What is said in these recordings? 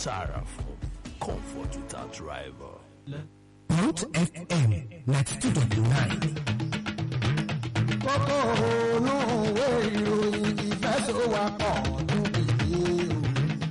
Sarafo, comfort without rival. Root FM 92.9. kókó ònú òwe ìròyìn ìfẹsọ̀wápọ̀ níbi ìròyìn.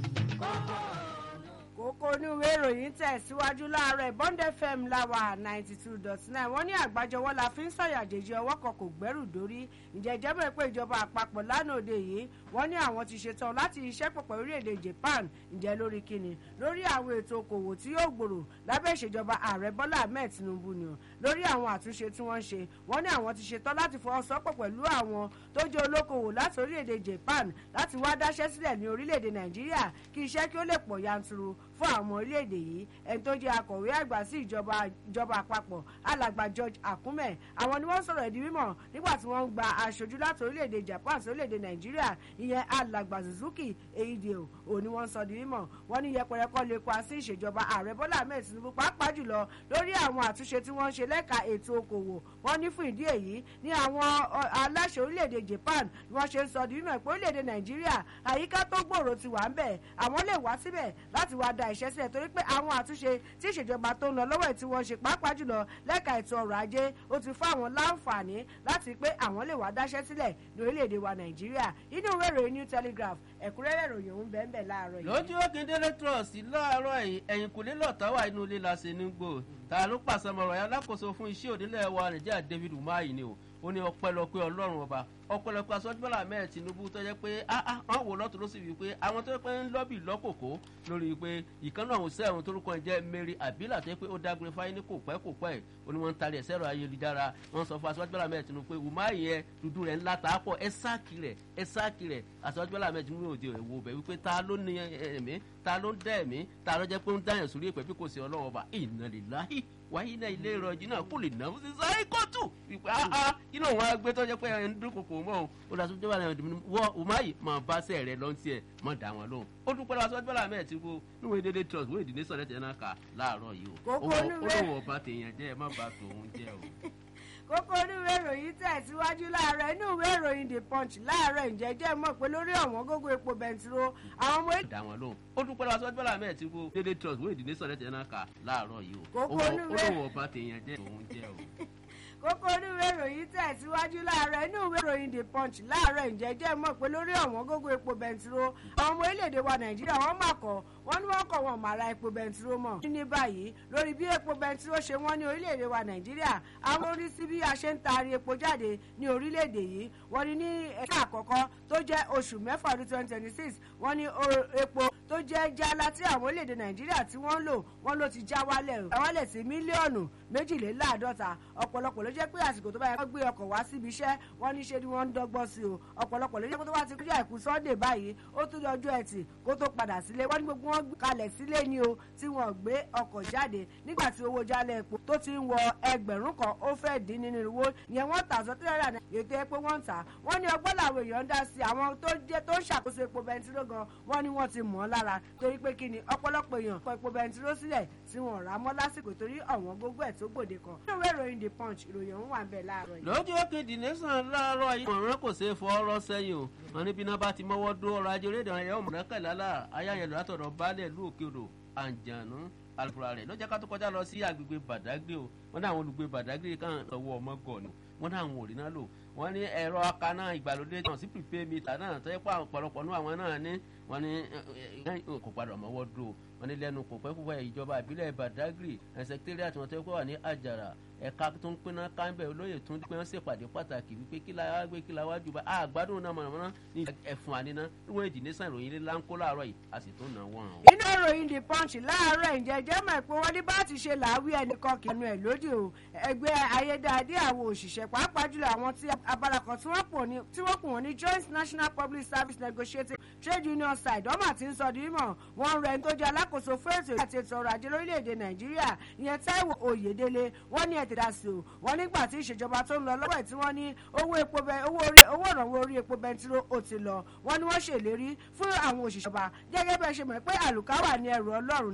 kókó oníwèé ìròyìn tẹ̀síwájú láàárọ̀ bond fm láwà ninety two dot nine wọ́n ní àgbájọwọ́ la fi ń sọ̀yà jèjì ọwọ́ kan kò gbẹ́rù dórí ǹjẹ́ ìjẹ́bẹ̀ pé ìjọba àpapọ̀ lánàá òde yìí wọ́n ní àwọn ti ṣetán láti iṣẹ́ pọ̀ pẹ̀lú orílẹ̀-èdè japan ǹjẹ́ lórí kíni lórí àwọn ètò okòwò tí yóò gbòòrò lábẹ́ ìṣèjọba ààrẹ bọ́lá ahmed tinubu ni o lórí àwọn àtúnṣe tí wọ́n ń ṣe wọ́n ní àwọn ti ṣetán láti fọwọ́sowọ́pọ̀ pẹ̀lú àwọn tó jẹ́ olókoòwò láti orílẹ̀-èdè japan láti wá dáṣẹ́ sílẹ̀ ní orílẹ̀-èdè nàìjíríà kí iṣẹ́ kí ó lè pọ̀ yanturu fún àwọn orílẹ̀-èdè yìí ẹni tó jẹ́ akọ̀wé àgbà sí ìjọba ìjọba àpapọ̀ alàgbà george akume àwọn ni wọ́n sọ̀rọ̀ ìdí mímọ̀ nígbà tí wọ́n ń gba aṣojú láti orílẹ̀-èdè japan sí orílẹ̀-èdè nàìjíríà ìyẹn alàgbà suzuki eideo òní wọ́n sọ di mímọ̀ wọ́n ní yẹpẹrẹ kọ́ lè pa sí ìṣèjọba ààrẹ bọ́lá ahmed tinubu pàápàá jùlọ lórí àwọn àtúnṣe tí wọ́n ń ṣe lẹ́ka ètò okòwò wọ́n ní fún ìdí èyí ní àwọn aláṣẹ orílẹ̀-èdè japan ni wọ́n ṣe ń sọ di mímọ̀ pé orílẹ̀-èdè nàìjíríà àyíká tó gbòòrò ti wà ń bẹ̀ àwọn lè wá síbẹ̀ láti wá da ìṣẹ́ sílẹ̀ torí pé àwọn àtúnṣe tí ìṣèjọba tó ń lọ lọ́wọ́ ẹ̀ tí wọ́n ṣe pàápàá jùlọ lẹ́ka ètò ọrọ̀ ajé ó ti fún àwọn láǹfààní láti pé àwọn lè wá dáṣẹ́ sílẹ̀ ní orílẹ̀-èdè wa nàìjíríà inú ìwé ìròyìn new telegraph ẹ̀kúnrẹ́rẹ́ ìròyìn òun bẹ́ẹ̀ bẹ́ẹ̀ láàárọ̀ yìí. lójú òkèdèrè trust láàárọ̀ yìí ẹ̀yìn kùlé lọ́tà wà inú ilé la ṣe ní gbò ta ló pàṣẹ mọ̀rọ̀ ya alákòóso fún iṣẹ́ òdílé wa nàìjíríà david umahi ni o ó ní ọpẹ́lọpẹ́ ọlọ́run ọba ọpẹ́lọpẹ́ asọjúbọlá mẹẹ tinubu tó jẹ pé wọn wò lọtún ló sì wí pé àwọn tó pé ń lọ́bì lọ́kòkó lórí pé ìkànnì ọ̀hún sẹ́wọ̀n torúkọ jẹ́ mary abila tó yẹ pé ó dágbére fáyé ní kò pẹ́ kò pẹ́ ó ní wọ́n ń tarí ẹ̀ sẹ́rọ ayélujára wọ́n sọ fún asọjúbọlá mẹẹ tinubu pé wùmá yẹn dúdú rẹ̀ ńlá tàá pọ̀ ẹ sáàkì rẹ̀ ẹ sáàkì rẹ̀ asọjúbọlá mẹẹ tinubu òde ìwò bẹ̀ wípé ta ló ní ẹ̀mí ta ló ń dẹ́ ẹ̀mí ta ló jẹ́ pé ń dáyàn sórí ìpẹ́ bí kò sí ọlọ́run ọba ìnàlélàhí wáyé náà ilé ìrọ̀jì náà kò lè náwó sí sáré kóòtù wípé áá inú òun á gbé tó jẹ́ pé ẹ̀ ń dúnkòkò mọ́ òun ó lọ sọ́jọ́ bàlẹ̀ ọ̀dùnmí wọ́ umahi máa bá sẹ́ rẹ̀ lọ́n tiẹ̀ mọ́ dá wọn lóhùn ó dúpẹ́ lọ́wọ́ sọ́jọ́ bàlẹ̀ mẹ́ẹ̀ tí kò níwọ̀n dédé trust wọ́n ìdílé sọ̀rọ̀ tẹ̀ náà kà láàárọ̀ yìí o Kókó ó onúwé- lóun ọba tèèyàn jẹ́ ẹ má ba tòun jẹ́ o. kókó oníwèé ìròyìn tẹ̀síwájú láàárọ̀ inú ìwé ìròyìn the punch láàárọ̀ ìjẹ́jẹ́ mọ̀ pé lórí ọ̀wọ́n gógó epo bẹntiró àwọn ọmọ dá wọn lóhùn ó dúpẹ́ lọ́wọ́ sọ́jọ́ bàlẹ̀ mẹ́ẹ̀ tí kò dédé trust wọ́n ìdílé sọ̀rọ̀ tẹ̀ náà kà láàárọ̀ yìí o Kókó ó onúwé- lóun ọba tèèyàn jẹ́ tòun jẹ́ o. kókó oníwèé ìròyìn tẹ̀síwájú láàárọ̀ inú ìwé ìròyìn the punch láàárọ̀ ìjẹ́jẹ́ mọ̀ pé lórí ọ̀wọ́n gógó epo bẹntiró àwọn ọmọ orílẹ̀-èdè wa nàìjíríà wọ́n mà kọ́ wọ́n ní wọ́n kọ̀ wọ́n mà ra epo bẹntiró mọ̀. ní báyìí lórí bí epo bẹntiró ṣe wọ́n ní orílẹ̀-èdè wa nàìjíríà àwọn orí sí bí a ṣe ń taari epo jáde ní orílẹ̀-èdè yìí wọ́n ní ní ẹ̀ka àkọ́kọ́ tó jẹ́ oṣù mẹ́fà ọdún twenty twenty six wọ́n ní o- epo tó jẹ́ jálá tí àwọn orílẹ̀-èdè nàìjíríà tí wọ́n ń lò wọ́n ló ti já wálẹ̀ wálẹ̀ sí mílíọ̀nù méjìléláàádọ́ta ọ̀pọ̀lọpọ̀ ló jẹ́ pé àsìkò tó bá yẹ kó gbé ọkọ̀ wá síbi iṣẹ́ wọ́n ní ṣe ni wọ́n ń dọ́gbọ́n sí o ọ̀pọ̀lọpọ̀ ló jẹ́ pé tó bá ti kúrò àìkú sunday báyìí ó tún lọ́jọ́ ẹtì kó tó padà sílé wọ́n ní gbogbo wọn gbé kalẹ̀ sílé ni o tí wọ́n gbé ọkọ̀ jáde nígbà tí owó jálẹ̀ epo tó ti ń wọ ẹgbẹ̀rún kan ó fẹ́ dín nínú ìwó ìyẹn wọ́n tà sọ tíra náà ètò epo wọ́n ń tà wọ́n ní ọgbọ́n làwọn èèyàn ń dá sí àwọn tó jẹ́ tó ń ṣàkóso epo bẹntiró gan wọ́n ní wọ́n ti mọ̀ ọ́ lára torí pé kí ni ọ̀pọ̀lọpọ̀ èèyàn kọ epo bẹntiró sílẹ̀ tí wọ́n rà á mọ́ lásìkò torí ọ̀wọ́n gógó ẹ̀ tó gbòde kan nínú ìwé ìròyìn the punch ìròyìn ọ̀hún wà ń bẹ̀ láàárọ̀ yìí. lójú òkèdè nation láàárọ̀ yìí ọ̀ràn kò ṣeé fọ ọ̀rọ̀ sẹ́yìn o wọn níbi náà bá ti mọ́wọ́ dó ọrọ̀ ajé orílẹ̀-èdè ọ̀rẹ́ ọmọ náà kẹ̀lá là ayáyẹlò látọ̀dọ̀ baálẹ̀ ìlú òkè odò àǹjànú alùpùpù rẹ̀ ló jẹ́ ká tó kọjá lọ sí agbègbè bàdágìrì o wọ́n ní àwọn olùgbé bàdágìrì kan lọ́wọ́ ọmọ gọ̀ ni wọ́n ní àwọn òrì náà lò wọ́n ní ẹ̀rọ akaná ìgbàlódé náà sí prepaid meter náà tó yẹ pé àwọn ọ̀pọ̀lọpọ̀ nú àwọn náà ní wọ́n ní ẹ, ẹ, kò padà mọ́wọ́ dó o wọ́n ní lẹ́nu kò pẹ́ púpọ̀ ìjọba ìbílẹ̀ bàdágìrì sẹkítẹ́rìàtì wọn tó yẹ pé wà ní àjàrà ẹ̀ka tó ń pinna káńbẹ̀ olóyè tó ń pín ṣèpàdé pàtàkì wípé kí la wá gbé kí la wá jù bá àgbádùn náà mọ̀nàmọ́ná ní ẹ̀fún àníná níwọ̀n èdè ní sàn ìròyìn ilé láńkó láàárọ̀ yìí a sì tó nà wọ́n o. inú ìròyìn the punch láàárọ̀ ìjẹ́jẹ́ mọ̀ pé wọ́n ní bá ti ṣe làáwí ẹnìkan kì í nu ẹ̀ lódì o ẹgbẹ́ ayédáadé àwọn òṣìṣẹ́ pàápàá jùlọ àwọn tí abala kan tí wọ́n pò ní tí wọ́n pò wọ́n ní joint national public service negotiating trade union side ọmọ àti ń sọ di mímọ̀ wọ́n rẹ̀ ń tó jẹ́ alákòóso fún ètò àti ètò ọrọ̀ ajé lórílẹ̀‐èdè nàìjíríà ìyẹn táíwò oyèdélé wọ́n ní ẹ̀tẹ̀dá sí o wọ́n nígbà tí ìṣèjọba tó ń lọ lọ́wọ́ ẹ̀ tí wọ́n ní owó epo bẹ owó orí owó ìrànwọ́ orí epo bẹntiró ó ti lọ wọ́n ní wọ́n ṣèlérí fún àwọn òṣìṣẹ́ ọba gẹ́gẹ́ bẹ́ẹ̀ ṣe mọ̀ pé àlùkáwà ní ẹrù ọlọ́run